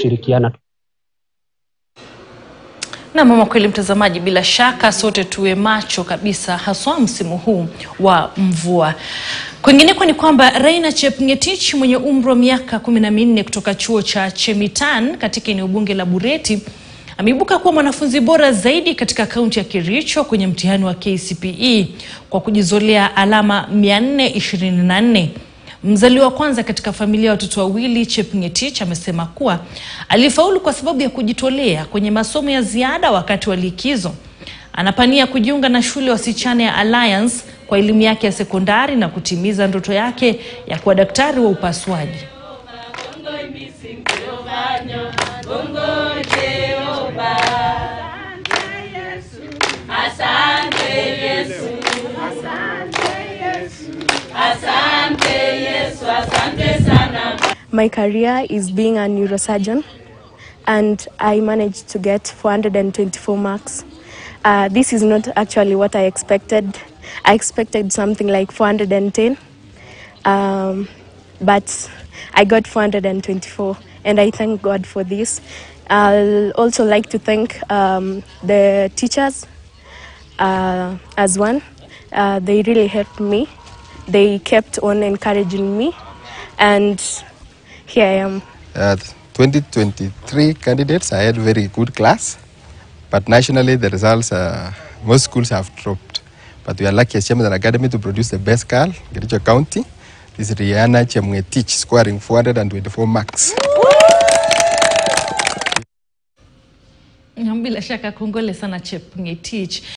kushirikiana. Na mama, kweli mtazamaji, bila shaka sote tuwe macho kabisa, haswa msimu huu wa mvua. Kwingineko ni kwamba Raina Chepngetich mwenye umri wa miaka kumi na minne kutoka chuo cha Chemitan katika eneo bunge la Bureti ameibuka kuwa mwanafunzi bora zaidi katika kaunti ya Kericho kwenye mtihani wa KCPE kwa kujizolea alama 424. Mzaliwa wa kwanza katika familia ya watoto wawili, Chepngetich amesema kuwa alifaulu kwa sababu ya kujitolea kwenye masomo ya ziada wakati wa likizo. Anapania kujiunga na shule ya wasichana ya Alliance kwa elimu yake ya sekondari na kutimiza ndoto yake ya kuwa daktari wa upasuaji. My career is being a neurosurgeon, and I managed to get 424 marks. Uh, this is not actually what I expected. I expected something like 410, um, but I got 424, and I thank God for this. I'll also like to thank um, the teachers uh, as one. Uh, they really helped me. They kept on encouraging me, and here I am. Uh, 2023 candidates, I had very good class, but nationally the results, uh, most schools have dropped. But we are lucky as Chemical Academy to produce the best girl in Kericho County. This is Rihanna Chemwetich scoring 424 marks. Bila shaka kongole sana Chepngetich.